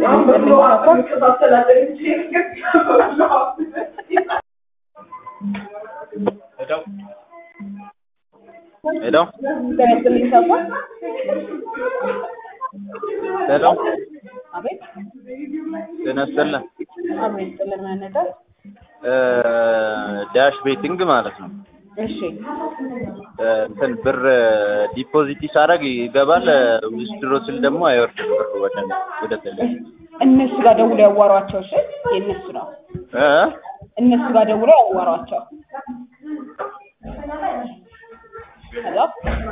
ሄሎ ሄሎ አቤት ጤና ይስጥልን አቤት ጥልን መነገር ዳሽ ቤቲንግ ማለት ነው። እሺ እንትን ብር ዲፖዚት ሳደርግ ይገባል፣ ዊዝድሮ ስል ደግሞ አይወርድም ብር ወደ ወደ ተለ እነሱ ጋር ደውሎ ያዋሯቸው። እሺ የእነሱ ነው። እ እነሱ ጋር ደውሎ ያዋሯቸው። ከዛ